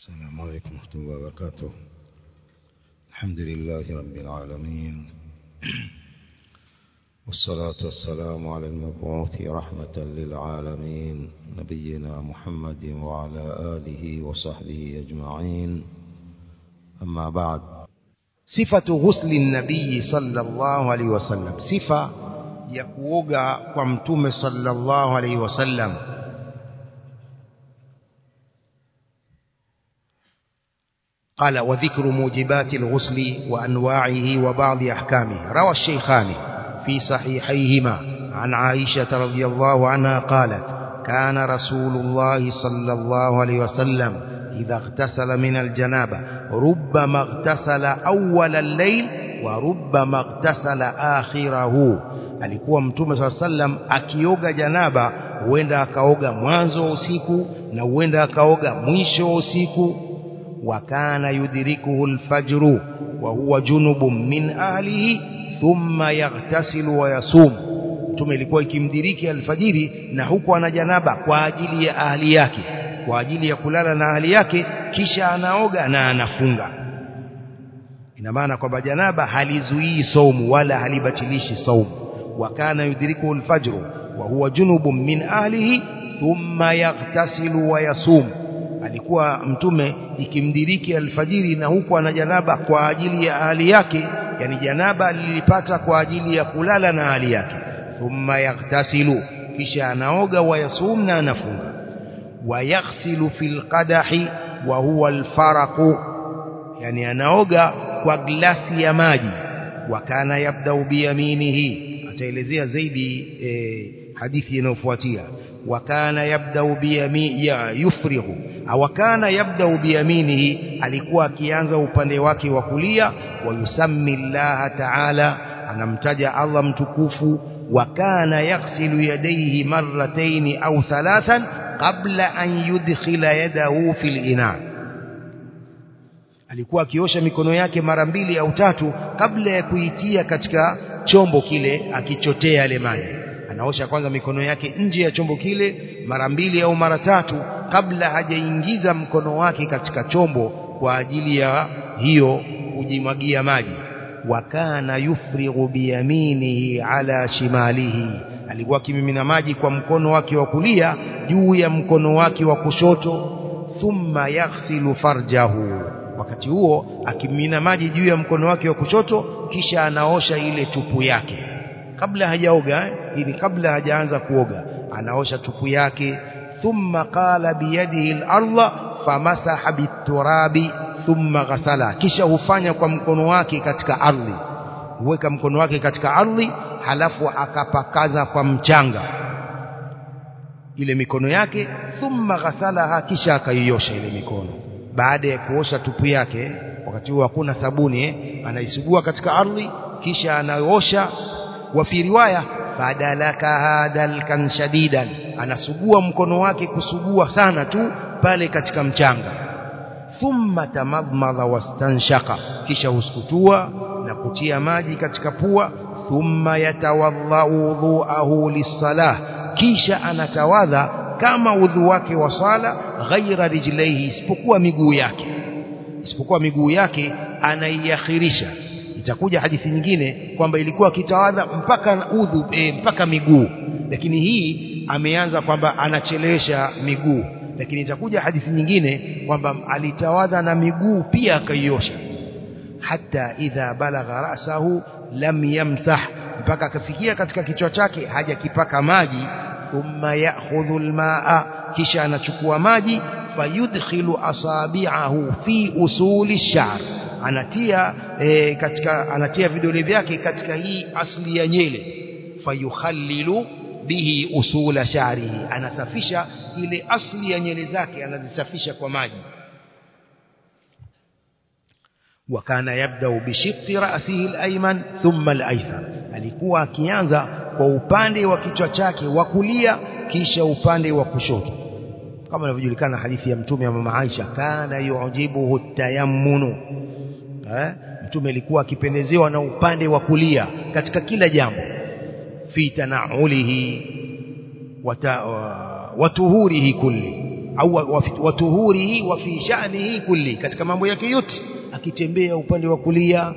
السلام عليكم ورحمة الله وبركاته الحمد لله رب العالمين والصلاة والسلام على المبعوث رحمة للعالمين نبينا محمد وعلى آله وصحبه أجمعين أما بعد صفة غسل النبي صلى الله عليه وسلم صفة يكوغا ومتوم صلى الله عليه وسلم قال وذكر موجبات الغسل وأنواعه وبعض أحكامه روى الشيخان في صحيحيهما عن عائشة رضي الله عنها قالت كان رسول الله صلى الله عليه وسلم إذا اغتسل من الجنابة ربما اغتسل أول الليل وربما اغتسل آخره alikuwa mtume swalla sallam akioga janaba huenda akaoga mwanzo wa usiku na huenda akaoga mwisho wa usiku وكان يدركه الفجر وهو جنب من أهله ثم يغتسل ويصوم mtume ilikuwa ikimdiriki alfajiri na huku ana janaba kwa ajili ya ahli yake kwa ajili ya kulala na ahli yake kisha anaoga na anafunga ina maana kwamba janaba halizuii saumu wala halibatilishi saumu wakana yudrikuhu alfajru wa huwa junubun min ahlihi thumma yaghtasilu wa yasumu alikuwa mtume ikimdiriki alfajiri na huku ana janaba kwa ajili ya ahli yake yani janaba lilipata kwa ajili ya kulala na ahli yake thumma yaghtasilu kisha anaoga wayasum na anafunga wayaghsilu fil qadahi wa huwa alfaraqu yani anaoga kwa glasi ya maji wakana yabdau biyaminihi ataelezea zaidi eh, hadithi inayofuatia wakana yabdau biyami ya yufrihu awakana yabdau biyaminihi alikuwa akianza upande wake wa kulia wa yusammi Allah ta'ala anamtaja Allah mtukufu wakana yaghsilu yadayhi marratayn au thalathan qabla an yudkhila yadahu fil ina alikuwa akiosha mikono yake mara mbili au tatu kabla ya kuitia katika chombo kile akichotea yale maji anaosha kwanza mikono yake nje ya chombo kile mara mbili au mara tatu kabla hajaingiza mkono wake katika chombo kwa ajili ya hiyo kujimwagia maji wakana yufrighu biyaminihi ala shimalihi alikuwa akimimina maji kwa mkono wake wa kulia juu ya mkono wake wa kushoto thumma yaghsilu farjahu wakati huo akimimina maji juu ya mkono wake wa kushoto kisha anaosha ile tupu yake kabla hajaoga ili kabla hajaanza kuoga anaosha tupu yake thumma qala biyadihi al-ardha famasaha biturabi thumma ghasala kisha hufanya kwa mkono wake katika ardhi huweka mkono wake katika ardhi halafu akapakaza kwa mchanga ile mikono yake thumma ghasalaha kisha akaiosha ile mikono baada ya kuosha tupu yake wakati huo hakuna sabuni eh, anaisugua katika ardhi kisha anaosha wa fi riwaya fadalaka hadalkan shadidan anasugua mkono wake kusugua sana tu pale katika mchanga thumma tamadmadha wastanshaka kisha husukutua na kutia maji katika pua thumma yatawadhau wudhuahu lisalah kisha anatawadha kama udhu wake wa sala ghaira rijlaihi isipokuwa miguu yake isipokuwa miguu yake anaiakhirisha itakuja hadithi nyingine kwamba ilikuwa akitawadha mpaka udhu e, mpaka miguu lakini hii ameanza kwamba anachelewesha miguu lakini itakuja hadithi nyingine kwamba alitawadha na miguu pia akaiosha hata idha balagha rasahu lam yamsah mpaka akafikia katika kichwa chake hajakipaka maji thumma ya'khudhu almaa kisha anachukua maji fayudkhilu asabi'ahu fi usuli sha'r anatia e, katika anatia vidole vyake katika hii asli ya nyele fayukhallilu bihi usula sha'rihi anasafisha ile asli ya nyele zake anazisafisha kwa maji wakana yabdau bishiqqi ra'sihi al-ayman thumma al-aysar alikuwa akianza kwa upande wa kichwa chake wa kulia kisha upande wa kushoto kama inavyojulikana hadithi ya mtume wa mama Aisha kana yujibuhu tayammunu eh mtume alikuwa akipendezewa na upande wa kulia katika kila jambo fi tanaulihi watuhurihi kulli au watuhurihi wa fi sha'nihi kulli katika mambo yake yote akitembea upande wa kulia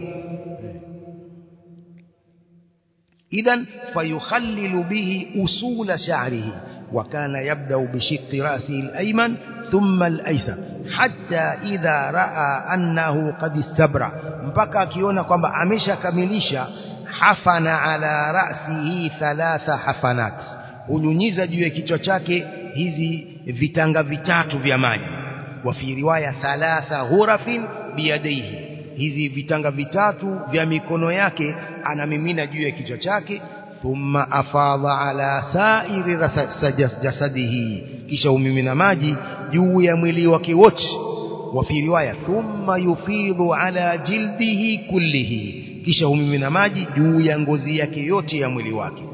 idhan fayukhallilu bihi usula sha'rihi وكان يبدأ بشق رأسه الأيمن ثم الأيسر حتى إذا رأى أنه قد استبرع mpaka akiona kwamba ameshakamilisha hafana ala ra'sihi thalatha hafanat hunyunyiza juu ya kichwa chake hizi vitanga vitatu vya maji wa fi riwaya thalatha ghurafin biyadaihi hizi vitanga vitatu vya mikono yake anamimina juu ya kichwa chake thumma afadha ala sairi jasadihi kisha umimina maji juu ya mwili wake wote wa fi riwaya thumma yufidhu ala jildihi kullihi kisha umimina maji juu ya ngozi yake yote ya mwili wake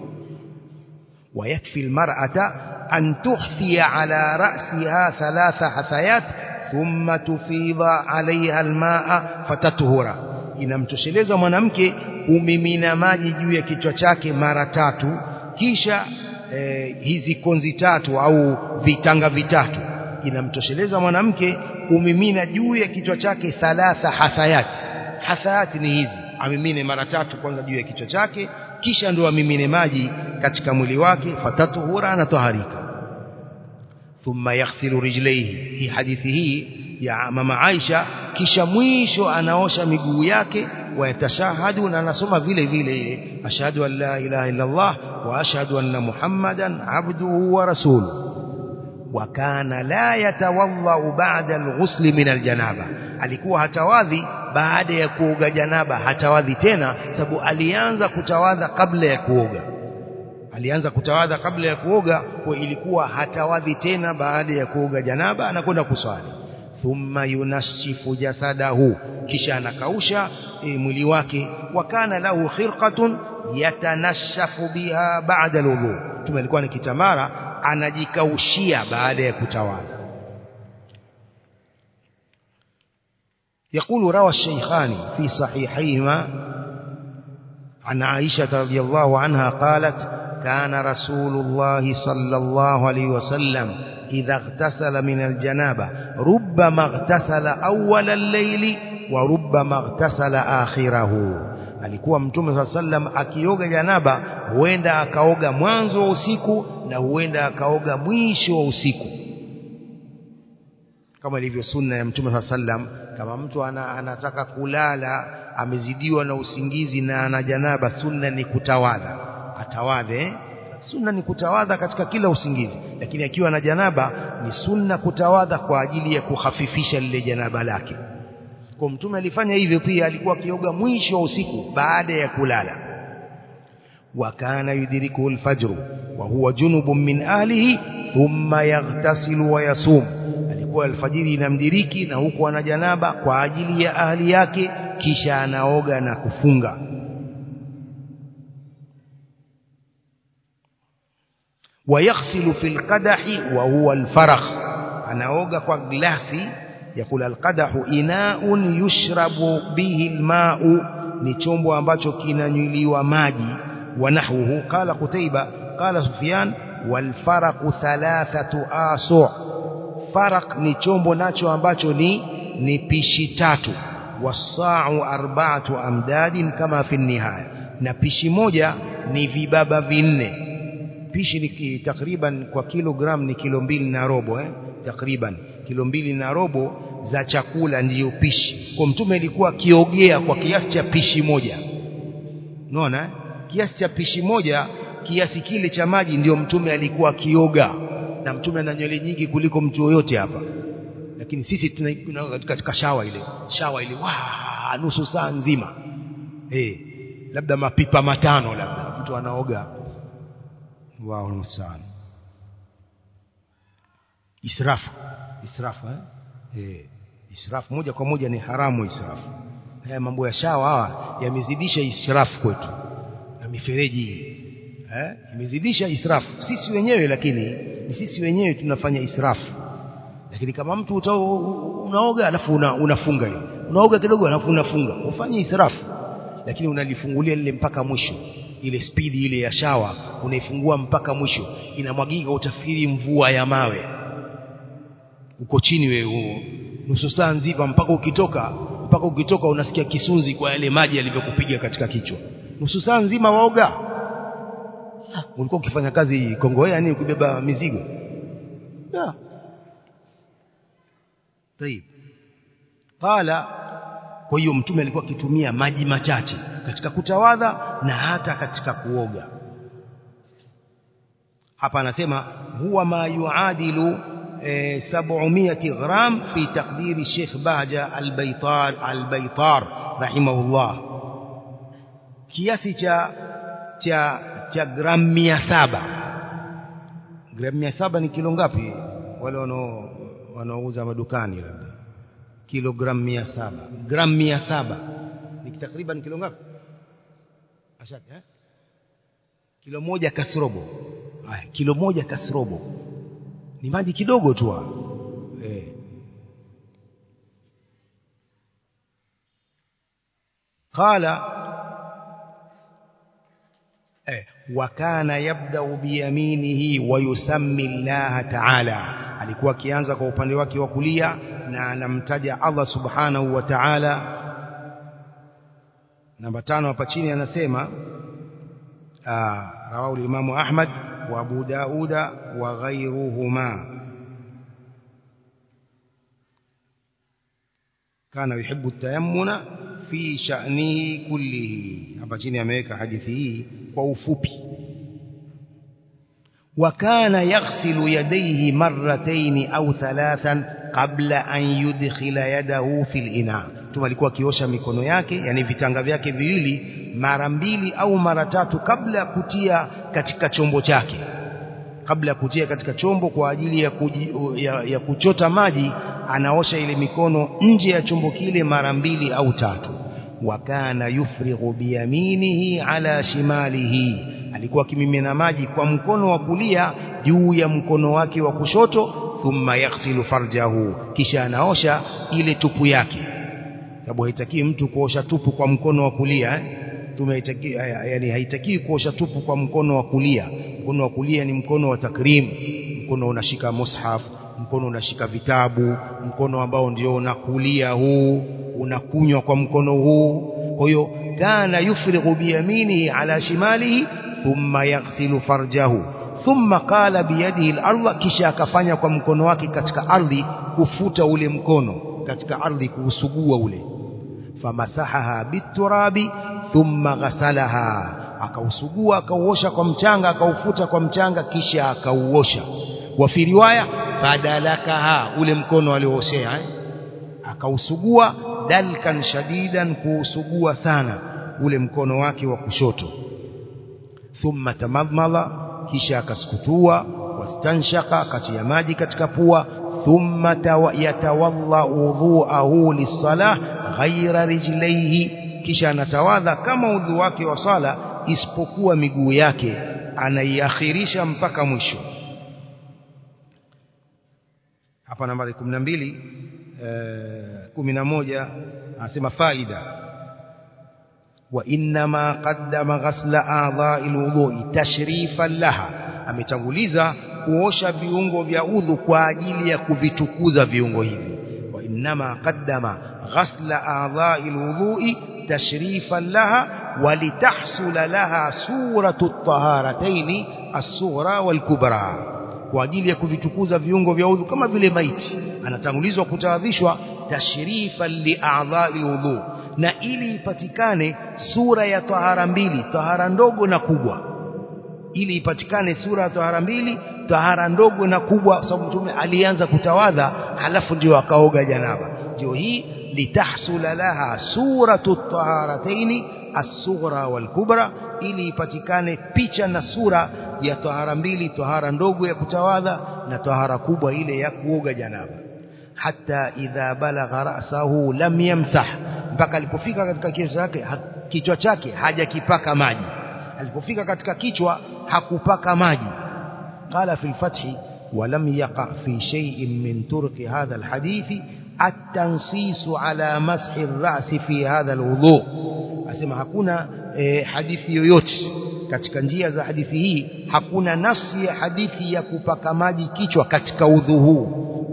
ويكفي المرأة أن تحثي على رأسها ثلاث حثيات ثم تفيض عليها الماء فتطهر inamtosheleza mwanamke kumimina maji juu ya kichwa chake mara tatu kisha eh, hizi konzi tatu au vitanga vitatu inamtosheleza mwanamke kumimina juu ya kichwa chake thalatha hathayat hathayat ni hizi amimine mara tatu kwanza juu ya kichwa chake kisha ndo amimine maji katika mwili wake fatatuhura anatoharika thumma yaghsilu rijlaihi hii hadithi hii ya mama Aisha kisha mwisho anaosha miguu yake wayatashahadu na anasoma vile vile ile ashhadu an la ilaha illa Allah wa ashhadu anna Muhammadan abduhu wa rasuluhu wa kana la yatawadha ba'da al-ghusl min al-janaba alikuwa hatawadhi baada ya kuoga janaba hatawadhi tena sababu alianza kutawadha kabla ya kuoga alianza kutawadha kabla ya kuoga kwa ilikuwa hatawadhi tena baada ya kuoga janaba anakwenda kuswali thumma yunashifu jasadahu kisha anakausha e, mwili wake wakana lahu khirqatun yatanashafu biha ba'da alwudu tume alikuwa ni kitamara anajikaushia baada ya kutawadha يقول روى الشيخان في صحيحيهما عن عائشة رضي الله عنها قالت كان رسول الله صلى الله عليه وسلم إذا اغتسل من الجنابة ربما اغتسل أول الليل وربما اغتسل آخره alikuwa mtume saa sallam akioga janaba huenda akaoga mwanzo wa usiku na huenda akaoga mwisho wa usiku kama ilivyo sunna ya mtume saa sallam kama mtu ana, anataka kulala amezidiwa na usingizi na ana janaba sunna ni kutawadha atawadhe sunna ni kutawadha katika kila usingizi lakini akiwa na janaba ni sunna kutawadha kwa ajili ya kuhafifisha lile janaba lake kwa mtume alifanya hivyo pia alikuwa akioga mwisho wa usiku baada ya kulala wakana yudrikuhu alfajr wa huwa junubun min ahlihi thumma yaghtasilu wa yasum alikuwa alfajiri inamdiriki na huku ana janaba kwa ajili ya ahli yake kisha anaoga na kufunga ويغسل في القدح وهو الفرخ anaoga kwa glasi yakula alqadahu inaun yushrabu bihi alma'u ni chombo ambacho kinanywiliwa maji wa nahwuhu qala qutaiba qala sufyan wal faraqu thalathatu asu faraq ni chombo nacho ambacho ni ni pishi tatu wasa'u arba'atu amdadin kama fi nihaya na pishi moja ni vibaba vinne pishi ni takriban kwa kilogram ni kilo mbili na robo eh takriban kilo mbili na robo za chakula ndiyo pishi kwa mtume ilikuwa akiogea kwa kiasi cha pishi moja unaona eh? kiasi cha pishi moja kiasi kile cha maji ndiyo mtume alikuwa akioga na mtume ana nywele nyingi kuliko mtu yoyote hapa lakini sisi tuna katika shawa ile shawa ile wa nusu saa nzima eh labda mapipa matano labda mtu anaoga wao msana israfu israfu eh? eh israfu moja kwa moja ni haramu israfu haya mambo ya shawa hawa yamezidisha israfu kwetu na mifereji hii eh imezidisha israfu sisi wenyewe lakini ni sisi wenyewe tunafanya israfu lakini kama mtu utao, unaoga alafu una, unafunga hiyo unaoga kidogo alafu unafunga ufanye israfu lakini unalifungulia lile mpaka mwisho ile spidi ile ya shawa unaifungua mpaka mwisho inamwagika utafikiri mvua ya mawe uko chini wewe nusu saa nzima mpaka ukitoka mpaka ukitoka unasikia kisunzi kwa yale maji yalivyokupiga katika kichwa nusu saa nzima waoga ah, ulikuwa ukifanya kazi Kongowea nini kubeba mizigo yeah. طيب qala kwa hiyo mtume alikuwa akitumia maji machache katika kutawadha na hata katika kuoga hapa anasema huwa ma yuadilu e, 700 gram fi taqdiri Sheikh Bahja al-Baytar al-Baytar rahimahullah kiasi cha cha cha gram 700 gram 700 ni kilo ngapi wale wanao wanaouza madukani labda kilogram 700 gram 700 ni takriban kilo ngapi ashaka eh kilo moja kasrobo haya kilo moja kasrobo ni maji kidogo tu eh qala eh wakana yabda biyaminihi wa yusammi Allah ta'ala alikuwa akianza kwa upande wake wa kulia na anamtaja Allah subhanahu wa ta'ala namba tano hapa chini anasema rawahu al-Imam Ahmad wa Abu Dauda wa ghayruhuma kana yuhibbu at-tayammuna fi sha'nihi kullihi hapa chini ameweka hadithi hii kwa ufupi وكان يغسل يديه مرتين أو ثلاثا قبل أن يدخل يده في الإناء ثم alikuwa akiosha mikono yake yani vitanga vyake viwili mara mbili au mara tatu kabla ya kutia katika chombo chake kabla ya kutia katika chombo kwa ajili ya, kuji, ya, ya kuchota maji anaosha ile mikono nje ya chombo kile mara mbili au tatu wakana yufrighu biyaminihi ala shimalihi alikuwa akimimina maji kwa mkono wa kulia juu ya mkono wake wa kushoto thumma yaghsilu farjahu kisha anaosha ile tupu yake sababu haitaki mtu kuosha tupu kwa mkono wa kulia eh? tumeitaki yani haitaki kuosha tupu kwa mkono wa kulia mkono wa kulia ni mkono wa takrim mkono unashika mushaf mkono unashika vitabu mkono ambao ndio unakulia huu unakunywa kwa mkono huu kwa hiyo kana yufrighu biyaminihi ala shimalihi thumma yaghsilu farjahu thumma qala biyadihi al-ardh kisha akafanya kwa mkono wake katika ardhi kufuta ule mkono katika ardhi kuusugua ule famasahaha biturabi thumma ghasalaha akausugua akauosha kwa mchanga akaufuta kwa mchanga kisha akauosha wa fi riwaya fadalakaha ule mkono aliooshea eh? akausugua dalkan shadidan kuusugua sana ule mkono wake wa kushoto thumma tamadmala kisha akasukutua wastanshaka katia maji katika pua thumma yatawalla udhuahu lisalah ghaira rijlaihi kisha anatawadha kama udhu wake wa sala isipokuwa miguu yake anaiakhirisha mpaka mwisho hapa nambari 12 11 anasema faida وإنما قدم غسل أعضاء الوضوء تشريفا لها ametanguliza kuosha viungo vya udhu kwa ajili ya kuvitukuza viungo hivi wa inma qaddama ghasla a'dha'i alwudu'i tashrifan laha wa litahsula laha suratu at-taharatayn as-sughra wal-kubra kwa ajili ya kuvitukuza viungo vya udhu kama vile maiti anatangulizwa kutawadhishwa tashrifan li a'dha'i alwudu' na ili ipatikane sura ya tahara mbili tahara ndogo na kubwa ili ipatikane sura ya tahara mbili tahara ndogo na kubwa sababu mtume alianza kutawadha halafu ndio akaoga janaba ndio hii litahsula laha suratu taharataini as-sughra wal-kubra ili ipatikane picha na sura ya tahara mbili tahara ndogo ya kutawadha na tahara kubwa ile ya kuoga janaba hata idha balagha ra'sahu lam yamsah mpaka alipofika katika kichwa chake kichwa chake hajakipaka maji alipofika katika kichwa hakupaka maji qala fi al-fath ولم يقع في شيء من طرق هذا الحديث التنصيص على مسح الرأس في هذا الوضوء asema hakuna e, hadithi yoyote katika njia za hadithi hii hakuna nafsi ya hadithi ya kupaka maji kichwa katika udhu huu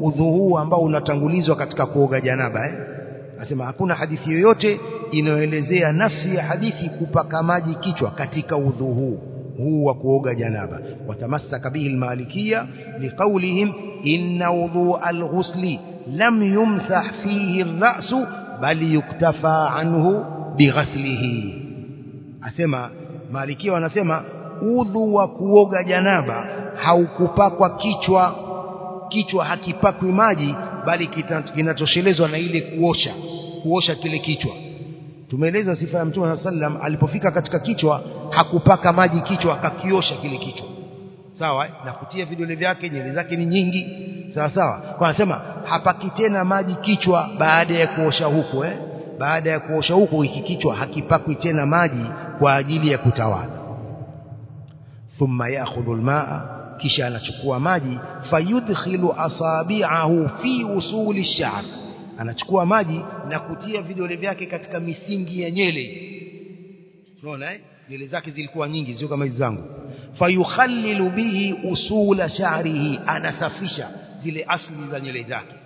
udhu huu ambao unatangulizwa katika kuoga janaba eh nasema hakuna hadithi yoyote inayoelezea nafsi ya hadithi kupaka maji kichwa katika udhu huu huu wa kuoga janaba watamassaka bihi almalikia liqaulihim inna wudhu alghusli lam yumsah fihi ar-ra'su bal yuktafa anhu bighaslihi asema malikia wanasema udhu wa kuoga janaba haukupakwa kichwa kichwa hakipakwi maji bali kinatoshelezwa na ile kuosha kuosha kile kichwa tumeeleza sifa ya mtume sallam alipofika katika kichwa hakupaka maji kichwa akakiosha kile kichwa sawa na kutia vidole vyake nywele zake ni nyingi sawa sawa kwa anasema hapaki tena maji kichwa baada ya kuosha huko eh baada ya kuosha huko hiki kichwa hakipakwi tena maji kwa ajili ya kutawadha thumma ya'khudhu al-ma'a kisha anachukua maji fayudkhilu asabi'ahu fi usuli ash-sha'r anachukua maji na kutia vidole vyake katika misingi ya nyele unaona eh nywele zake zilikuwa nyingi sio kama hizi zangu fayukhallilu bihi usula sha'rihi anasafisha zile asli za nywele zake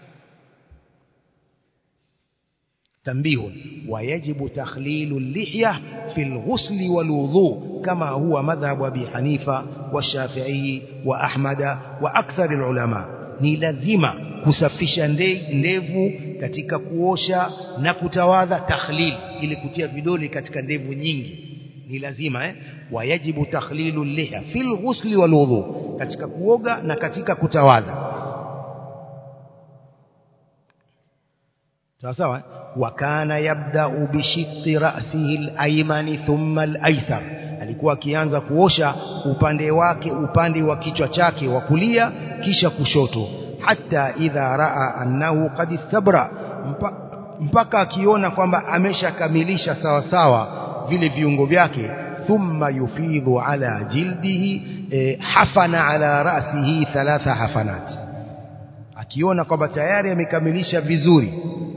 تنبيه ويجب تخليل اللحية في الغسل والوضوء كما هو مذهب أبي حنيفة والشافعي وأحمد وأكثر العلماء ni lazima kusafisha ndevu katika kuosha na kutawadha takhlil ili kutia vidole katika ndevu nyingi ni lazima eh wayajibu takhlilu liha fil ghusli wal wudhu katika kuoga na katika kutawadha sawa sawa wakana yabda'u bishiqqi ra'sihi al-ayman thumma al-aysar alikuwa akianza kuosha upande wake upande wa kichwa chake wa kulia kisha kushoto hata idha raa annahu qad istabra mpaka akiona kwamba ameshakamilisha sawa sawa vile viungo vyake thumma yufidhu ala jildihi eh, hafana ala ra'sihi thalatha hafanat akiona kwamba tayari amekamilisha vizuri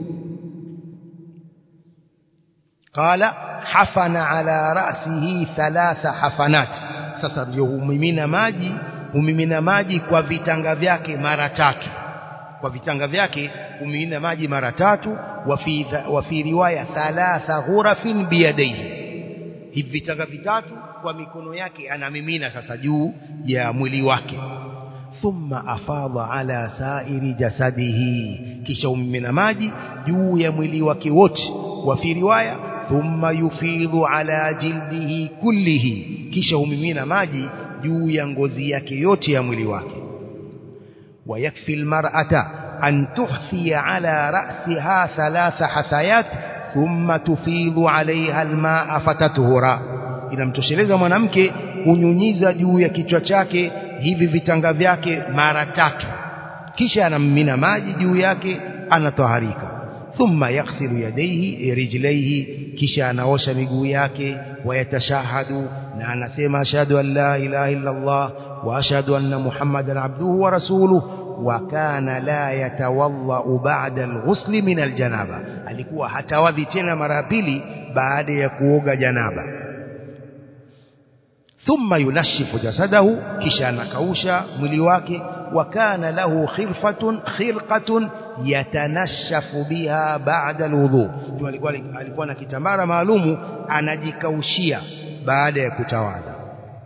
قال حفن على رأسه ثلاث حفنات sasa ndio humimina maji humimina maji kwa vitanga vyake mara tatu kwa vitanga vyake humimina maji mara tatu wa fi wa fi riwaya thalatha ghurafin biyadaihi hivi vitanga vitatu kwa mikono yake anamimina sasa juu ya mwili wake thumma afadha ala sairi jasadihi kisha humimina maji juu ya mwili wake wote wa fi riwaya thumma yufidhu ala jildihi kullihi kisha humimina maji juu ya ngozi yake yote ya mwili wake ويكفي المرأة أن تحثي على رأسها ثلاث حثيات ثم تفيض عليها الماء فتطهر inamtosheleza mwanamke kunyunyiza juu ya kichwa chake hivi vitanga vyake mara tatu kisha anamimina maji juu yake anatoharika thumma yaghsilu yadayhi rijlaihi kisha anaosha miguu yake wayatashahadu na anasema ashhadu an la ilaha illa Allah wa ashhadu anna muhammadan abduhu wa rasuluhu wa kana la yatawalla ba'da al-ghusl min al-janaba alikuwa hatawadhi tena mara pili baada ya kuoga janaba thumma yunashifu jasadahu kisha anakausha mwili wake wa kana lahu khirfatun khirqatun yatanashafu biha ba'da alwudu alikuwa alikuwa na kitambara maalumu anajikaushia baada ya kutawadha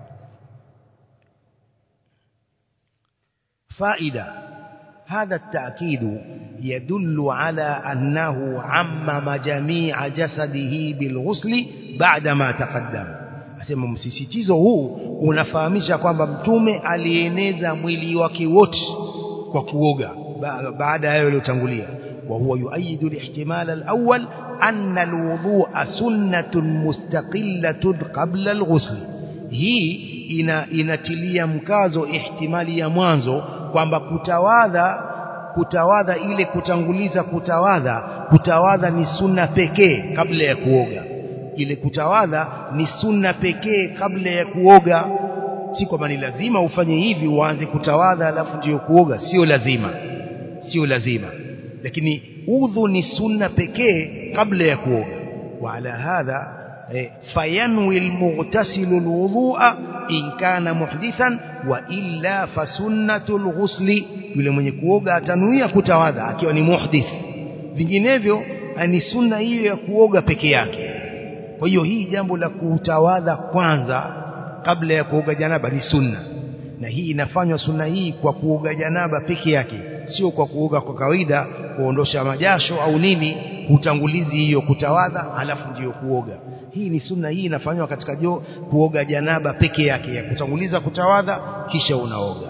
faida هذا التأكيد يدل على أنه عمم جميع جسده بالغسل بعدما تقدم asema msisitizo huu unafahamisha kwamba mtume alieneza mwili wake wote kwa kuoga baada ya hayo yaliyotangulia wa huwa yuayidu al-ihtimal al-awwal anna al-wudu'a sunnatun mustaqillatun qabla al-ghusl hii ina inatilia mkazo ihtimali ya mwanzo kwamba kutawadha kutawadha ile kutanguliza kutawadha kutawadha ni sunna pekee kabla ya kuoga ile kutawadha ni sunna pekee kabla ya kuoga si kwamba ni lazima ufanye hivi uanze kutawadha alafu ndiyo kuoga sio lazima sio lazima lakini udhu ni sunna pekee kabla ya kuoga وعلى هذا فينوي المغتسل الوضوء إن كان محدثا وإلا فسنة الغسل yule mwenye kuoga atanuia kutawadha akiwa ni muhdith vinginevyo ni sunna hiyo ya kuoga peke yake kwa hiyo hii jambo la kutawadha kwanza kabla ya kuoga janaba ni sunna na hii inafanywa sunna hii kwa kuoga janaba peke yake sio kwa kuoga kwa kawaida kuondosha majasho au nini utangulizi hiyo kutawadha halafu ndiyo kuoga hii ni sunna hii inafanywa katika jo kuoga janaba peke yake ya kutanguliza kutawadha kisha unaoga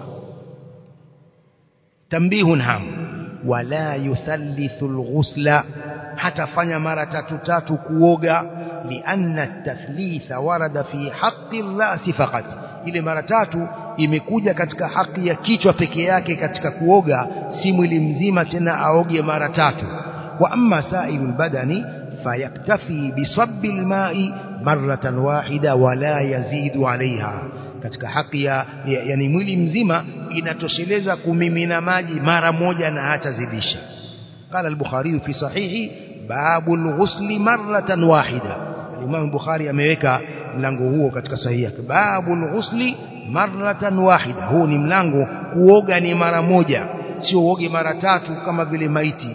tambihun ham wala yuthallithu alghusla hatafanya mara tatu tatu kuoga lianna at-tathlitha warada fi haqqi ar-ra's faqat ile mara tatu imekuja katika haki ya kichwa peke yake katika kuoga si mwili mzima tena aoge mara tatu wa amma sailul badani fayaktafi bisabbi alma'i maratan wahida wala yazidu alaiha katika haki ya yani mwili mzima inatosheleza kumimina maji mara moja na hatazidisha قال البخاري في صحيحه باب الغسل مرة واحدة الإمام البخاري ameweka mlango huo katika sahihi yake babul ghusli maratan wahida huu ni mlango kuoga ni mara moja sio uoge mara tatu kama vile maiti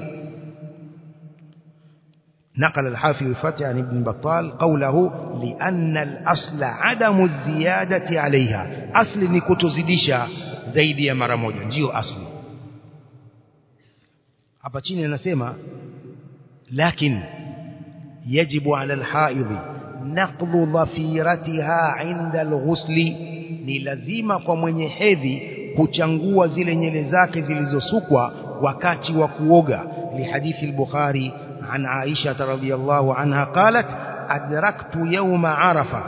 نقل الحافظ الفتح عن ابن بطال قوله لأن الأصل عدم الزيادة عليها أصل نكتزدisha zaidi ya mara moja ndio asli hapa chini anasema lakin yajibu ala alhaidhi naqdhu dhafiratiha inda alghusli ni lazima kwa mwenye hedhi kuchangua zile nyele zake zilizosukwa wakati wa kuoga lihadithi al-Bukhari عن عائشة رضي الله عنها قالت أدركت يوم عرفة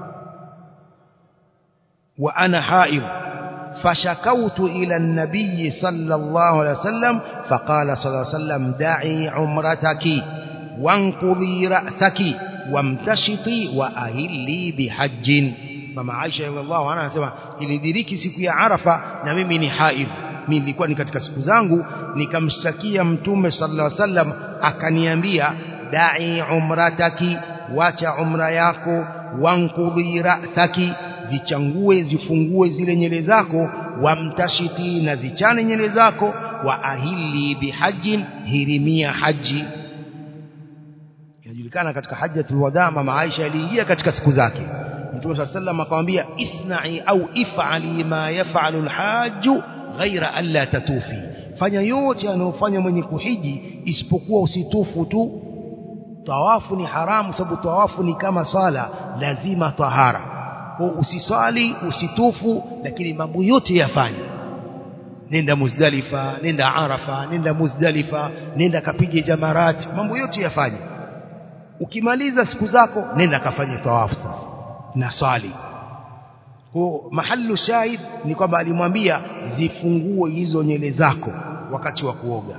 وأنا حائض فشكوت إلى النبي صلى الله عليه وسلم فقال صلى الله عليه وسلم دعي عمرتك وانقضي رأسك وامتشطي وأهلي بحج mama Aisha radhiallahu anha anasema ilidiriki siku ya Arafa na mimi ni haidh mimi nilikuwa ni katika siku zangu nikamshtakia mtume sallallahu alaihi wasallam akaniambia da'i umrataki wacha umra yako wankudhi ra'saki zichangue zifungue zile nyele zako wamtashiti na zichane nyele zako wa ahili bihajjin hirimia haji inajulikana katika hajjatul wadaa mama Aisha aliingia katika siku zake Mtume صلى الله عليه akamwambia isna'i au if'ali ma yaf'alu al-hajju ghaira alla tatufi fanya yote anayofanya mwenye kuhiji isipokuwa usitufu tu tawafu ni haramu sababu tawafu ni kama sala lazima tahara kwa usiswali usitufu lakini mambo yote yafanye nenda Muzdalifa nenda Arafa nenda Muzdalifa nenda kapige jamarat mambo yote yafanye ukimaliza siku zako nenda kafanye tawafu sasa na swali kwa mahallu shahid ni kwamba alimwambia zifungue hizo nyele zako wakati wa kuoga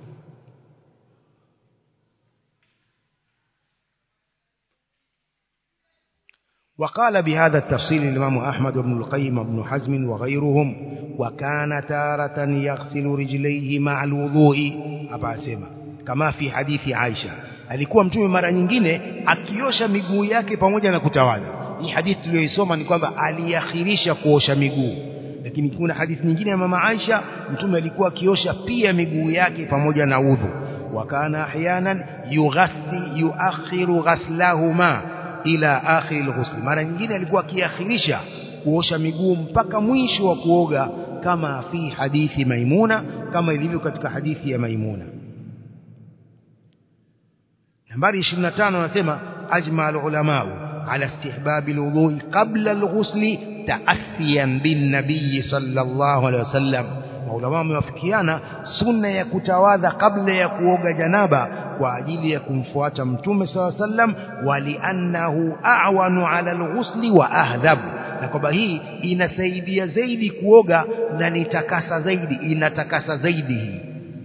وقال بهذا التفصيل الإمام أحمد بن القيم بن حزم وغيرهم وكان تارة يغسل رجليه مع الوضوء أبا سيما كما في حديث عائشة alikuwa mtume mara nyingine akiosha miguu yake pamoja na kutawadha hii hadithi tuliyoisoma ni kwamba aliakhirisha kuosha miguu lakini kuna hadithi nyingine ya mama Aisha mtume alikuwa akiosha pia miguu yake pamoja na udhu wakana ahyanan yughassi yuakhiru ghaslahuma ila akhir alghusl mara nyingine alikuwa akiakhirisha kuosha miguu mpaka mwisho wa kuoga kama fi hadithi maimuna kama ilivyo katika hadithi ya maimuna nambari 25 anasema ajma ulama على استحباب الوضوء قبل الغسل تأثيا بالنبي صلى الله عليه وسلم maulama wamewafikiana sunna ya kutawadha kabla ya kuoga janaba kwa ajili ya kumfuata mtume saw sallam waliannahu a'wanu ala alghusli wa ahdhab na kwamba hii inasaidia zaidi kuoga na nitakasa zaidi inatakasa zaidi hii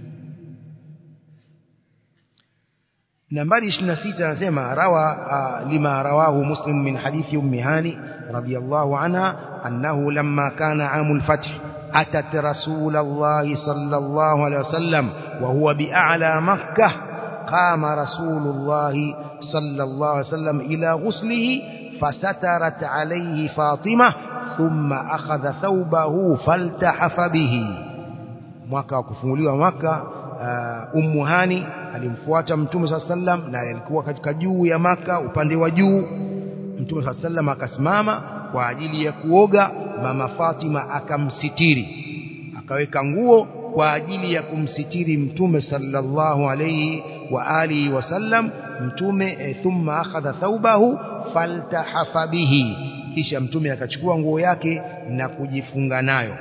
nambari 26 anasema rawa lima rawahu muslim min hadithi ummi hani radiyallahu anha annahu lamma kana amul fath atat rasulullah sallallahu alayhi wasallam wa huwa bi'ala makkah qama rasulullah sallallahu alayhi wasallam ila ghuslihi fasatarat alayhi fatimah thumma akhadha thawbahu faltahafa bihi mwaka wa kufunguliwa maka uh, ummu hani alimfuata mtume saa sallam na alikuwa katika juu ya maka upande wa juu mtume saa sallam akasimama kwa ajili ya kuoga mama Fatima akamsitiri akaweka nguo kwa ajili ya kumsitiri mtume sallallahu alayhi wa alihi wasallam mtume e, thumma akhadha thawbahu faltahafa bihi kisha mtume akachukua nguo yake na kujifunga nayo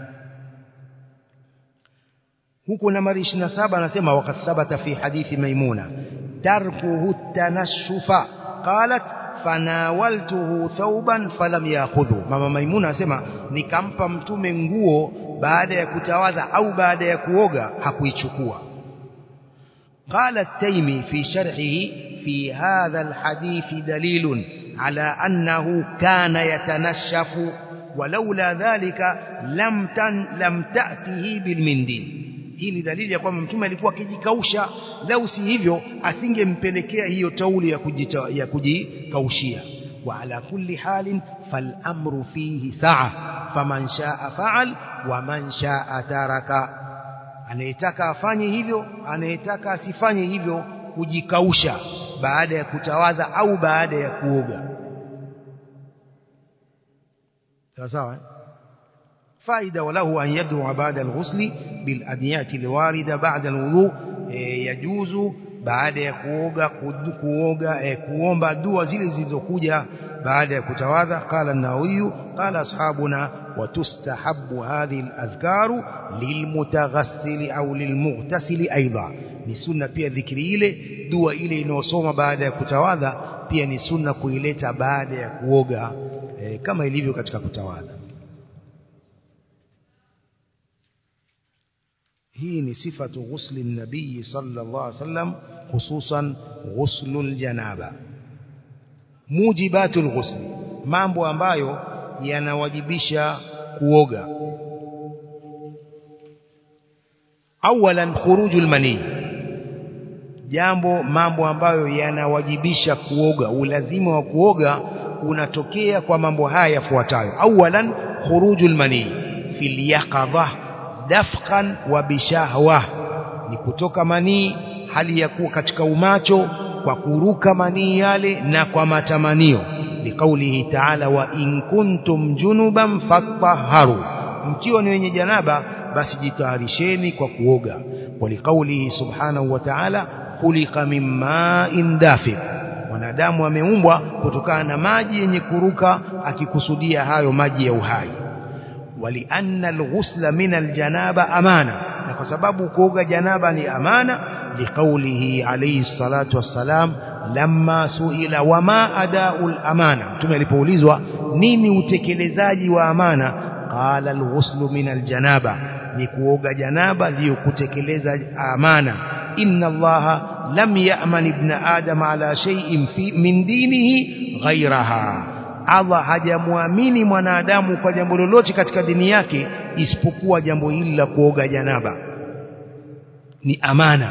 huku nambari 27 anasema waqad thabata fi hadithi maimuna tarkuhu tanashufa qalat fanawaltuhu thawban falam ya'khudhu mama maimuna anasema nikampa mtume nguo baada ya kutawadha au baada ya kuoga hakuichukua قال التيمي في شرحه في هذا الحديث دليل على أنه كان يتنشف ولولا ذلك لم تن لم تأته بالمنديل hii ni dalili ya kwamba mtume alikuwa akijikausha lau si hivyo asingempelekea hiyo tauli ya kujita, ya kujikaushia wa ala kulli halin falamru fihi saa faman shaa faal wa man shaa taraka anayetaka afanye hivyo anayetaka asifanye hivyo kujikausha baada ya kutawadha au baada ya kuoga sawa sawa eh? فائدة وله أن يدعو بعد الغسل بالأديات الواردة بعد الوضوء يجوز baada ya kuoga kuoga eh, kuomba dua zile zilizokuja baada ya kutawadha qala an-nawawi qala ashabuna wa tustahabbu hadhihi al-adhkaru lilmutaghassil au lilmughtasil aidha ni sunna pia dhikri ile dua ile inayosoma baada ya kutawadha pia ni sunna kuileta baada ya kuoga eh, kama ilivyo katika kutawadha hii ni sifatu ghusli nabii sallallahu alaihi wasallam hususan ghuslul janaba mujibatul ghusli mambo ambayo yanawajibisha kuoga awalan khurujul mani jambo mambo ambayo yanawajibisha kuoga ulazima wa kuoga unatokea kwa mambo haya yafuatayo awalan khurujul mani fil yaqadha dafqan wa bishahwa ni kutoka manii hali ya kuwa katika umacho kwa kuruka manii yale na kwa matamanio liqaulihi ta'ala wa in kuntum junuban fatahharu mkiwa ni wenye janaba basi jitaharisheni kwa kuoga waliqaulihi subhanahu wa ta'ala khuliqa min ma'in dafiq mwanadamu ameumbwa kutokana na maji yenye kuruka akikusudia hayo maji ya uhai ولأن الغسل من الجنابة أمانة فسبب كوغا جنابة لأمانة لقوله عليه الصلاة والسلام لما سئل وما أداء الأمانة ثم لبوليزوا نيني utekelezaji wa amana قال الغسل من الجنابة ni kuoga janaba ndio kutekeleza amana inna allaha lam ya'man ibn adam ala shay'in fi min dinihi ghayraha Allah hajamwamini mwanadamu kwa jambo lolote katika dini yake isipokuwa jambo hili la kuoga janaba ni amana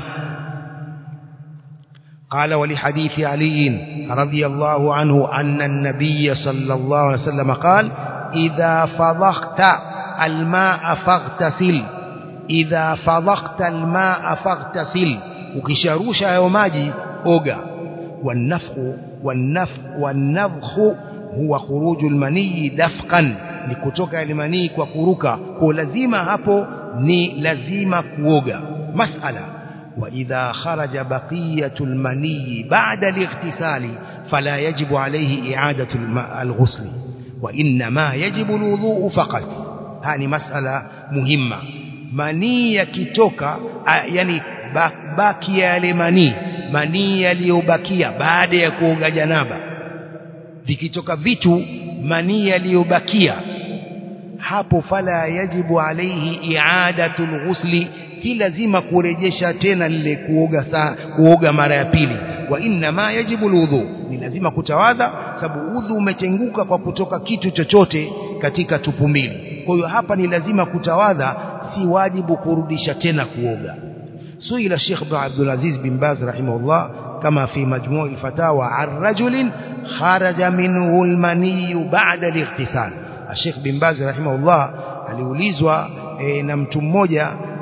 قال ولحديث علي رضي الله عنه أن النبي صلى الله عليه وسلم قال إذا فضخت الماء فاغتسل إذا فضخت الماء فاغتسل ukisharusha hayo maji oga والنفخ والنفخ والنفخ huwa khuruju almanii dafqan ni kutoka almanii kwa kuruka kwa lazima hapo ni lazima kuoga masala wa idha kharaja baqiyatu almanii ba'da alightisali fala yajibu alayhi i'adatu alghusl wa inma yajibu alwudu faqat hani masala muhimma manii yakitoka yani baki ya yale manii manii yaliyobakia baada ya kuoga janaba vikitoka vitu manii yaliyobakia hapo fala yajibu alaihi i'adatul ghusli si lazima kurejesha tena lile kuoga saa kuoga mara ya pili wa inna ma yajibu alwudhu ni lazima kutawadha sababu udhu umetenguka kwa kutoka kitu chochote katika tupu mbili kwa hiyo hapa ni lazima kutawadha si wajibu kurudisha tena kuoga suila Sheikh Ibn Abdul Aziz bin Baz rahimahullah kama fi majmu' al-fatawa an rajulin kharaja minhu al-mani ba'da al-ightisal Sheikh bin Baz rahimahullah aliulizwa e, na mtu mmoja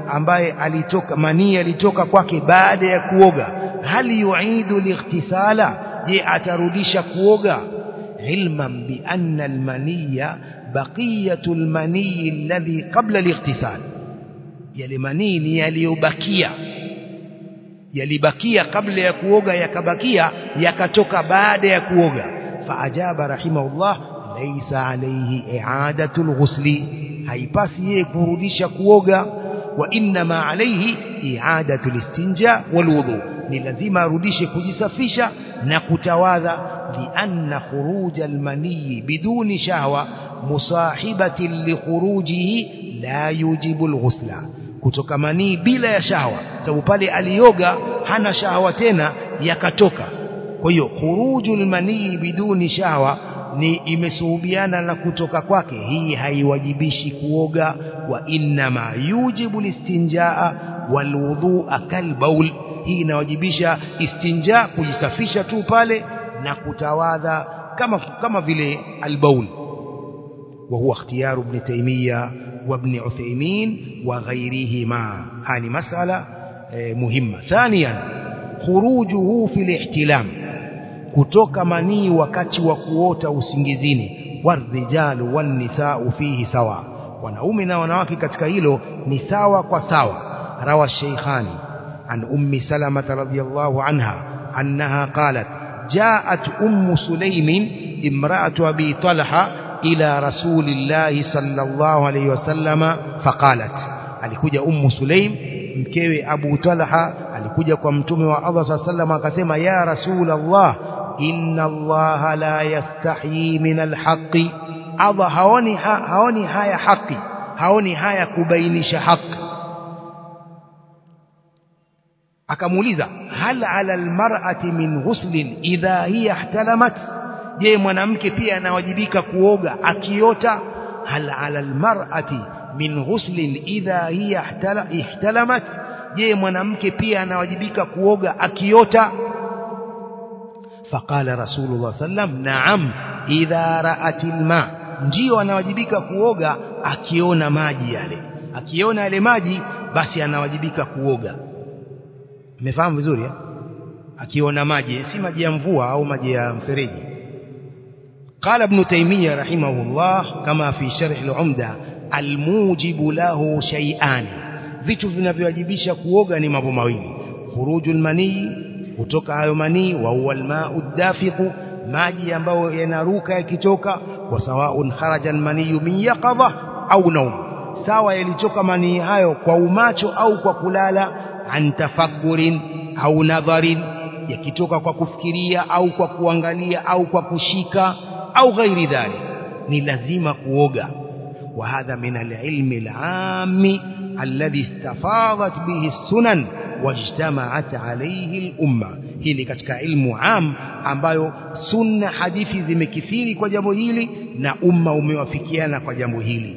ambaye alitoka manii alitoka kwake baada ya kuoga hal yuidu lightisala je atarudisha kuoga ilman bi anna almaniya baqiyatu almani alladhi qabla alightisal yale manii ni yaliyobakia yalibakia kabla ya kuoga yakabakia yakatoka baada ya kuoga faajaba rahimahullah laysa alayhi i'adatul ghusli haipasi yeye kurudisha kuoga wa inma alayhi i'adatul istinja wal wudu ni lazima arudishe kujisafisha na kutawadha lianna khuruj almani biduni shahwa musahibati likhurujihi la yujibu alghusla kutoka manii bila ya shahwa sababu pale alioga hana shahwa tena yakatoka kwa hiyo khurujul manii biduni shahwa ni imesuhubiana na kutoka kwake hii haiwajibishi kuoga wa innama yujibu listinjaa walwudhu'a kalbaul hii inawajibisha istinja kujisafisha tu pale na kutawadha kama kama vile albaul وهو اختيار ابن تيمية وابن عثيمين وغيرهما هذه مسألة مهمة ثانيا خروجه في الاحتلام kutoka manii wakati wa kuota usingizini warrijalu wannisau fihi sawa wanaume na wanawake katika hilo ni sawa kwa sawa rawa sheikhani an ummi salamata radhiyallahu anha annaha qalat jaat ummu sulaimin imra'atu abi talha ila rasulillahi sallallahu alayhi wasallama faqalat alikuja ummu sulaim mkewe abu talha alikuja kwa mtume wa Allah sallallahu alayhi wasallam akasema ya rasulallah inna allaha la yastahyi min alhaqi Allah haoni ha, haoni haya haki haoni haya kubainisha haki akamuuliza hal ala almar'ati min ghuslin idha hiya ihtalamat je mwanamke pia anawajibika kuoga akiota hal ala almar'ati min ghuslin idha hiya ihtalamat je mwanamke pia anawajibika kuoga akiota فقال رسول الله صلى الله عليه وسلم نعم إذا رأت الماء ndio anawajibika kuoga akiona maji yale akiona yale maji basi anawajibika kuoga umefahamu vizuri eh? akiona maji si maji ya mvua au maji ya mfereji قال ابن تيمية رحمه الله كما في شرح العمدة الموجب له شيئان vitu vinavyowajibisha kuoga ni mambo mawili khurujul manii kutoka hayo manii wa huwa almau dafiqu maji ambayo yanaruka yakitoka wa sawaun kharaja almaniyu min yaqadha au naum sawa yalitoka manii hayo kwa umacho au kwa kulala an tafakkurin au nadharin yakitoka kwa kufikiria au kwa kuangalia au kwa kushika au ghairi dhalik ni lazima kuoga وهذا من العلم العام الذي استفاضت به السنن واجتمعت عليه الأمة hii ni katika ilmu am ambayo sunna hadithi zimekithiri kwa jambo hili na umma umewafikiana kwa jambo hili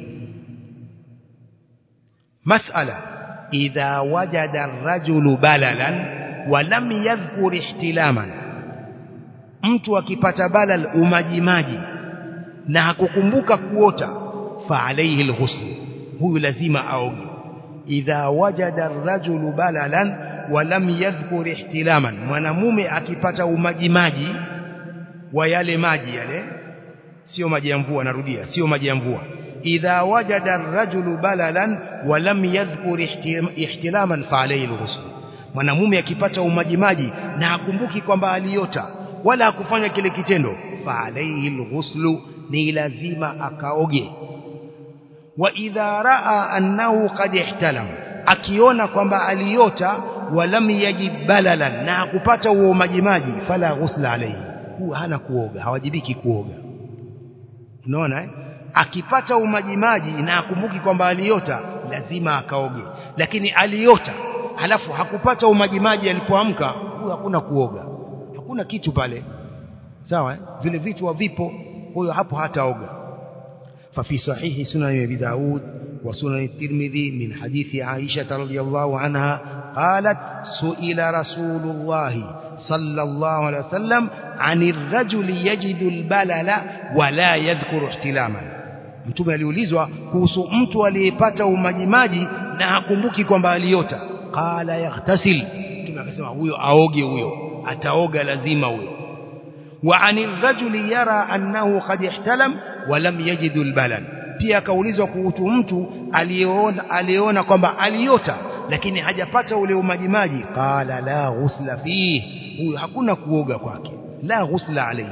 masala idha wajada ar-rajulu balalan wa lam yadhkur ihtilaman mtu akipata balal umajimaji na hakukumbuka kuota fa alayhi al-ghusl huyu lazima aoge idha wajada ar-rajulu balalan wa lam yadhkur ihtilaman mwanamume akipata umajimaji wa yale maji yale sio maji ya mvua narudia sio maji ya mvua idha wajada ar-rajulu balalan wa lam yadhkur ihtilaman fa alayhi al-ghusl mwanamume akipata umajimaji na akumbuki kwamba aliota wala hakufanya kile kitendo fa alayhi al-ghusl ni lazima akaoge wa idha raa annahu qad ihtalam akiona kwamba aliota walam yajid balalan na hakupata huo majimaji fala ghusla alayhi huwa hana kuoga hawajibiki kuoga unaona eh? akipata umajimaji na akumbuki kwamba aliota lazima akaoge lakini aliota halafu hakupata umajimaji alipoamka huyo hakuna kuoga hakuna kitu pale sawa eh? vile vitu havipo huyo hapo hataoga ففي صحيح سنن ابي داود وسنن الترمذي من حديث عائشة رضي الله عنها قالت سئل رسول الله صلى الله عليه وسلم عن الرجل يجد البلل ولا يذكر احتلاما mtume aliulizwa kuhusu mtu aliyepata umajimaji na hakumbuki kwamba aliota qala yaghtasil mtume akasema huyo aoge huyo ataoga lazima huyo wa anil rajuli yara annahu qad ihtalam wa lam yajidu albalan pia akaulizwa kuhusu mtu aliyeona aliyeona kwamba aliota lakini hajapata ule umajimaji qala la ghusla fihi huyo hakuna kuoga kwake la ghusla alayhi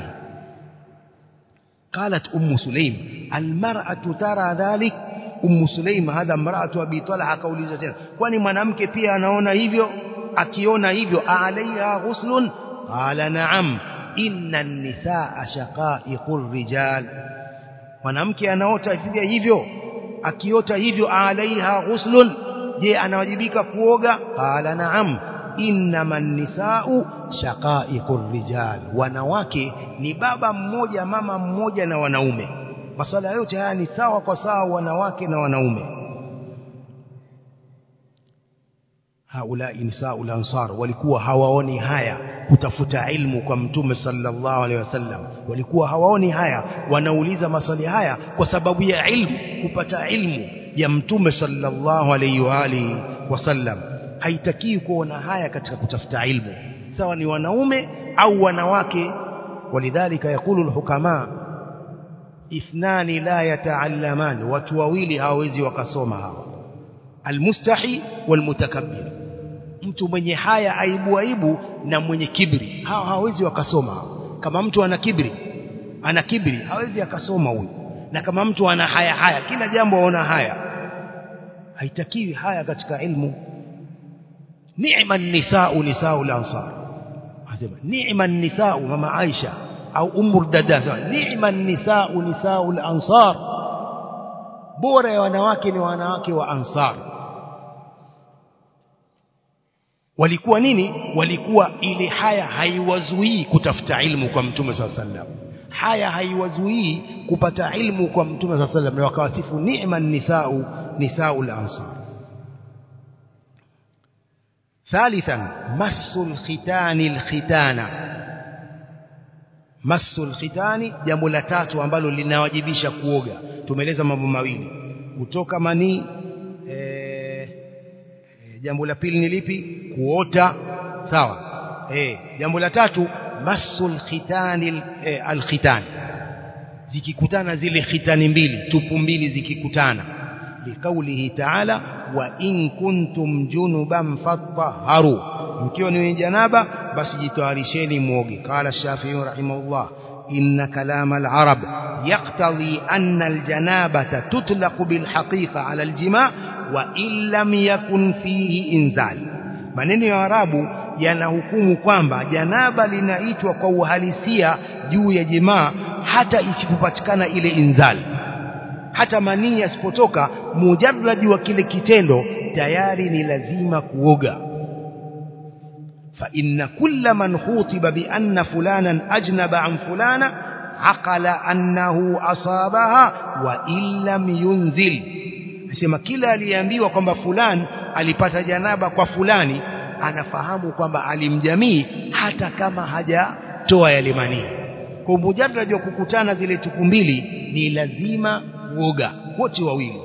قالت أم سليم المرأة ترى ذلك أم سليم هذا امرأة أبي طلحة قولي tena kwani mwanamke pia anaona hivyo akiona hivyo alaiha ghuslun qala na'am inna an-nisaa shaqa'iqur rijal mwanamke anaota hivyo hivyo akiota hivyo alaiha ghuslun je anawajibika kuoga qala na'am innama nisau shaqaiqur rijal wanawake ni baba mmoja mama mmoja na wanaume masala yote haya ni sawa kwa sawa wanawake na wanaume haulai nisaul ansar walikuwa hawaoni haya kutafuta ilmu kwa mtume sallallahu alaihi wasallam walikuwa hawaoni haya wanauliza maswali haya kwa sababu ya ilmu kupata ilmu ya mtume sallallahu alaihi wa alihi wasallam haitakii kuona haya katika kutafuta ilmu sawa ni wanaume au wanawake walidhalika yakulu alhukama ithnani la yataallaman watu wawili hawawezi wakasoma hawa almustahi walmutakabbir mtu mwenye haya aibu aibu na mwenye kibri hawa hawawezi wakasoma kama mtu ana kibri ana kibri hawezi akasoma huyu na kama mtu ana haya haya kila jambo aona haya haitakiwi haya katika ilmu ni'ma nisau nisau al-ansar anasema ni'ma nisau mama Aisha au ummu dada ni'ma nisau nisau al-ansar bora ya wanawake ni wanawake wa ansar walikuwa nini walikuwa ile haya haiwazuii kutafuta ilmu kwa mtume sallallahu alaihi wasallam haya haiwazuii kupata ilmu kwa mtume sallallahu alaihi wasallam na wakawasifu ni'ma nisau nisau al-ansar ثالثا مس الختان الختان مس الختان jambo la tatu ambalo linawajibisha kuoga tumeeleza mambo mawili kutoka manii e, jambo la pili ni lipi kuota sawa eh jambo la tatu masul khitani e, alkhitan zikikutana zile khitani mbili tupu mbili zikikutana liqaulihi ta'ala wa in kuntum junuban fatahharu mkiwa ni janaba basi jitaharisheni muoge qala shafi'i rahimahullah inna kalam al-arab yaqtadi anna al-janabata tutlaqu bil haqiqa ala al-jima' wa in lam yakun fihi inzal maneno ya arabu yanahukumu kwamba janaba linaitwa kwa uhalisia juu ya jimaa hata isipopatikana ile inzali hata manii yasipotoka mujarradi wa kile kitendo tayari ni lazima kuoga fa inna kulla man khutiba bi anna fulanan ajnaba an fulana aqala annahu asabaha wa illam yunzil nasema kila aliyeambiwa kwamba fulani alipata janaba kwa fulani anafahamu kwamba alimjamii hata kama hajatoa yale manii kwa mujarrad wa kukutana zile tuku mbili ni lazima kuoga wote wawili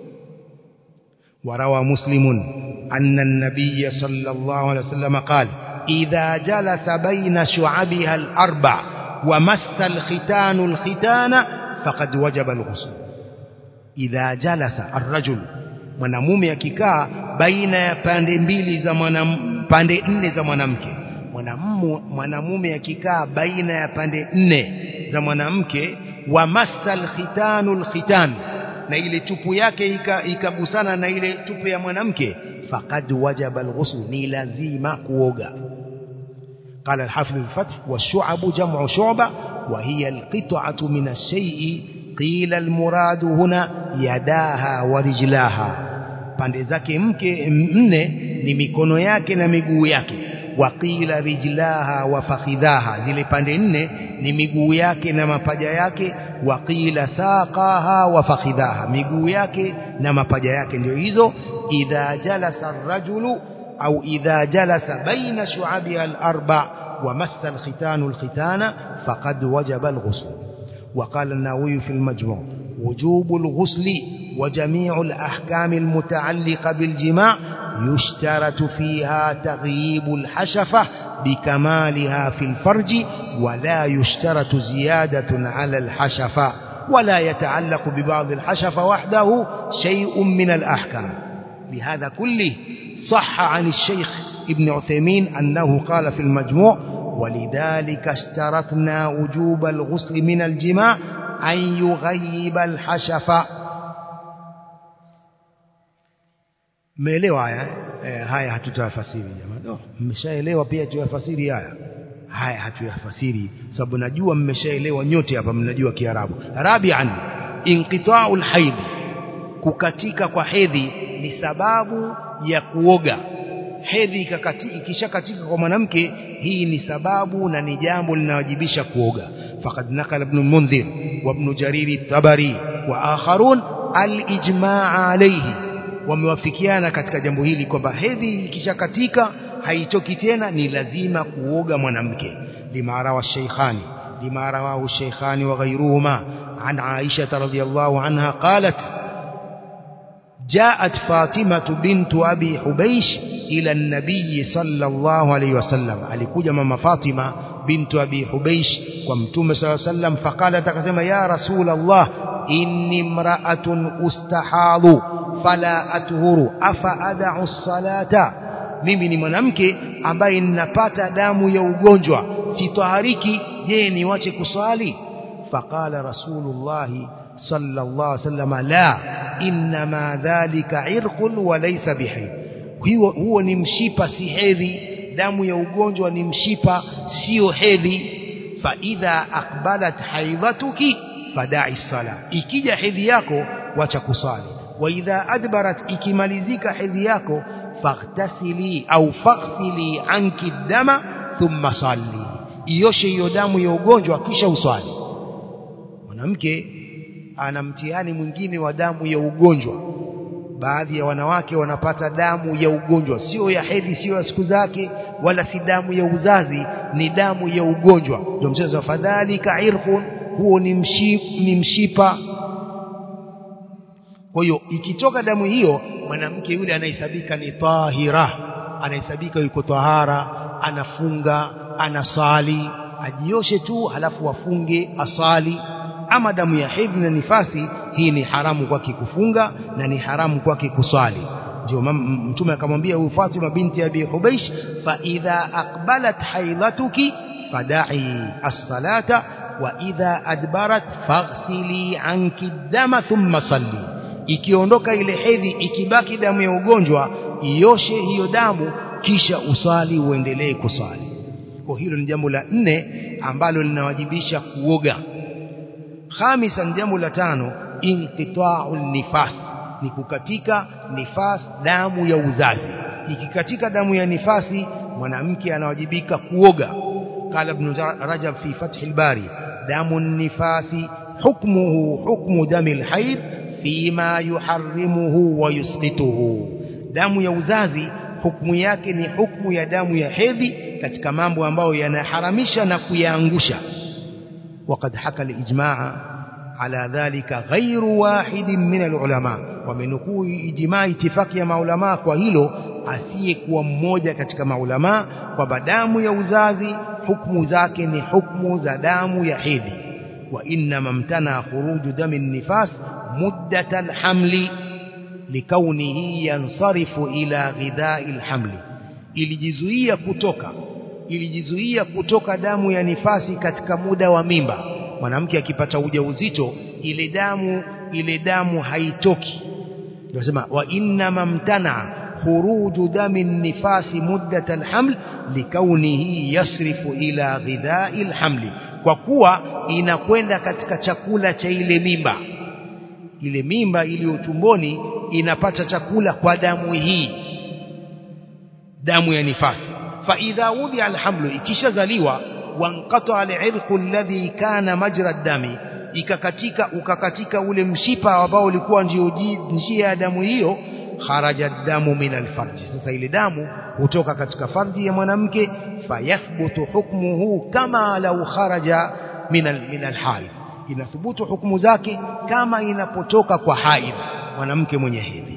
وروى مسلم أن النبي صلى الله عليه وسلم قال إذا جلس بين شعبها الأربع ومس الختان الختان فقد وجب الغسل إذا جلس الرجل mwanamume akikaa baina ya pande mbili za mwanam, pande nne za mwanamke mwanamume akikaa baina ya pande nne za mwanamke wa masal khitanul khitan na ile tupu yake ikagusana na ile tupu ya mwanamke faqad wajaba alghusl ni lazima kuoga قال الحافظ الفتح والشعب جمع شعبة وهي القطعة من الشيء قيل المراد هنا يداها ورجلاها pande zake mke nne ni mikono yake na miguu yake waqila rijlaha wa fakhidhaha zile pande nne ni miguu yake na mapaja yake waqila saqaha wa fakhidhaha miguu yake na mapaja yake ndio hizo idha jalasa ar-rajulu au idha jalasa baina shu'abiha al-arba wa massa al-khitanu al-khitana faqad wajaba al-ghusl وقال النووي في المجموع وجوب الغسل وجميع الأحكام المتعلقة بالجماع يشترط فيها تغييب الحشفة بكمالها في الفرج ولا يشترط زيادة على الحشفة ولا يتعلق ببعض الحشفة وحده شيء من الأحكام لهذا كله صح عن الشيخ ابن عثيمين أنه قال في المجموع ولذلك اشترطنا وجوب الغسل من الجماع أن يغيب الحشفة mmeelewa haya eh, haya hatutayafasiri jamani oh, mmeshaelewa pia tuyafasiri haya haya hatuyafasiri sababu najua mmeshaelewa nyote hapa mnajua kiarabu rabian inqita'ul haid kukatika kwa hedhi ni sababu ya kuoga hedhi ikishakatika kwa mwanamke hii ni sababu na ni jambo linawajibisha kuoga faqad nakala ibn al-mundhir wa ibn jarir at-tabari wa akharun al-ijma' alayhi wamewafikiana katika jambo hili kwamba hedhi ikishakatika haitoki tena ni lazima kuoga mwanamke lima rawa shaykhani lima rawahu shaykhani wa ghayruhuma an aisha radhiyallahu anha qalat جاءت فاطمة بنت أبي حبيش إلى النبي صلى الله عليه وسلم alikuja mama Fatima بنت أبي حبيش ومتوم صلى الله عليه وسلم فقالت akasema يا رسول الله إني امرأة أستحاض فلا أطهر أفأدع الصلاة mimi ni mwanamke ambaye ninapata damu ya ugonjwa sitahariki je niwache kuswali faqala rasulullahi صلى الله عليه وسلم لا إنما ذلك عرق وليس بحيض هو هو ni mshipa si hedhi damu ya ugonjwa ni mshipa sio hedhi fa idha aqbalat haidhatuki fada'i sala ikija hedhi yako wacha kusali wa idha adbarat ikimalizika hedhi yako faghtasili au faghsili anki dama thumma salli ioshe hiyo damu ya ugonjwa kisha uswali mwanamke ana mtihani mwingine wa damu ya ugonjwa baadhi ya wanawake wanapata damu ya ugonjwa sio ya hedhi sio ya siku zake wala si damu ya uzazi ni damu ya ugonjwa ndio mchezo wa fadhalika irqun huo ni mship, ni mshipa kwa hiyo ikitoka damu hiyo mwanamke yule anahesabika ni tahira anahesabika yuko tahara anafunga anasali ajioshe tu halafu afunge asali ama damu ya hedhi na nifasi hii ni haramu kwake kufunga na ni haramu kwake kuswali ndio mtume akamwambia huyu Fatima binti Abi Hubaish fa idha aqbalat haidatuki fada'i as-salata wa idha adbarat faghsili anki dama thumma salli ikiondoka ile hedhi ikibaki damu ya ugonjwa ioshe hiyo damu kisha usali uendelee kuswali kwa hilo ni jambo la nne ambalo linawajibisha kuoga khamisan jambo la tano inqita'u nifas ni kukatika nifas damu ya uzazi ikikatika damu ya nifasi mwanamke anawajibika kuoga qala ibn rajab fi fath al-bari damu nifasi hukmuhu hukmu dami al-hayd fima yuharrimuhu wa yusqituhu damu ya uzazi hukumu yake ni hukumu ya damu ya hedhi katika mambo ambayo yanaharamisha na kuyaangusha وقد حكى الإجماع على ذلك غير واحد من العلماء ومنكو إجماع اتفاق يا maulama kwa hilo asiyekuwa mmoja katika maulama kwamba damu ya uzazi hukumu zake ni hukumu za damu ya hedhi wa inna mamtana khuruju dami nifas muddat alhamli likaunihi yansarifu ila ghidai alhamli ilijizuia kutoka ilijizuia kutoka damu ya nifasi katika muda wa mimba mwanamke akipata ujauzito ile damu ile damu haitoki nasema wa inna mamtana khuruju dami nifasi muddat alhaml likaunihi yasrifu ila ghidai alhamli kwa kuwa inakwenda katika chakula cha ile mimba ile mimba iliyo tumboni inapata chakula kwa damu hii damu ya nifasi فإذا وضع الحمل ikishazaliwa wanqata al-irq alladhi kana majra ad-dami ikakatika ukakatika ule mshipa ambao ulikuwa ndio njia ya damu hiyo kharaja damu min al-farji sasa ile damu hutoka katika farji ya mwanamke fayathbutu hukmuhu kama law kharaja min min al-haid inathubutu hukumu zake kama inapotoka kwa haid mwanamke mwenye hedhi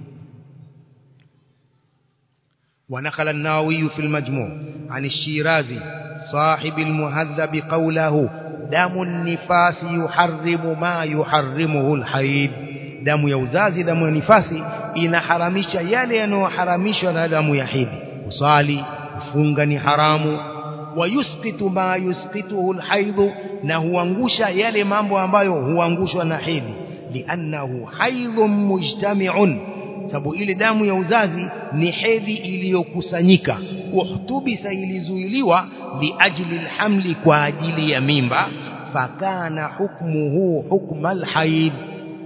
ونقل النووي في المجموع عن الشيرازي صاحب المهذب قوله دم النفاس يحرم ما يحرمه الحيض damu ya uzazi damu ya nifasi inaharamisha yale yanayoharamishwa na damu ya hedhi kusali kufunga ni haramu wayusqitu ma yusqituhu alhaidhu na huangusha yale mambo ambayo huangushwa na hedhi liannahu haidhun mujtami'un sababu ile damu ya uzazi ni hedhi iliyokusanyika uhtubisa ilizuiliwa liajli alhamli kwa ajili ya mimba fakana hukmuhu hukma alhaid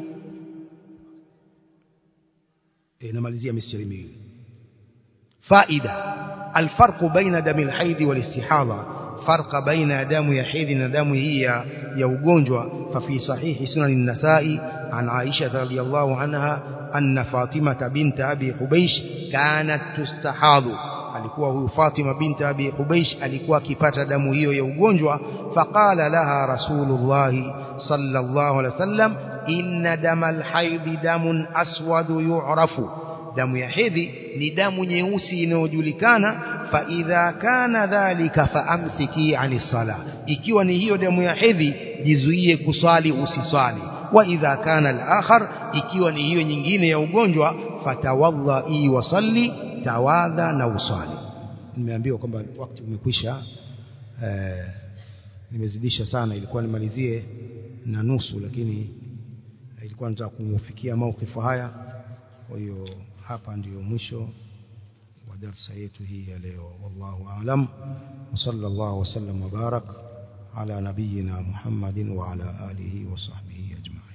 e, namalizia mistari miwili faida الفرق بين دم الحيض والاستحاضة فرق بين دم يحيض ودم هي يا ugonjwa ففي صحيح سنن النسائي عن عائشة رضي الله عنها أن فاطمة بنت أبي حبيش كانت تستحاض alikuwa huyu Fatima binti Abi Hubeish alikuwa akipata damu hiyo ya ugonjwa faqala laha Rasulullah sallallahu alaihi wasallam inna damal haidhi damun aswadu yu'rafu damu ya hedhi ni damu nyeusi inayojulikana fa idha kana dhalika faamsiki anis sala ikiwa ni hiyo damu ya hedhi jizuie kuswali usiswali wa idha kana al-akhar ikiwa ni hiyo nyingine ya ugonjwa fatawadhi wa salli tawadha na usali nimeambiwa kwamba wakati umekwisha eh, nimezidisha sana ilikuwa nimalizie na nusu lakini ilikuwa nataka kufikia maukifu haya kwa hiyo hapa ndiyo mwisho wa darsa yetu hii ya leo wallahu aalam wa sallallahu wasallam wa barak ala nabiyyina muhammadin wa ala alihi wa sahbihi ajma'in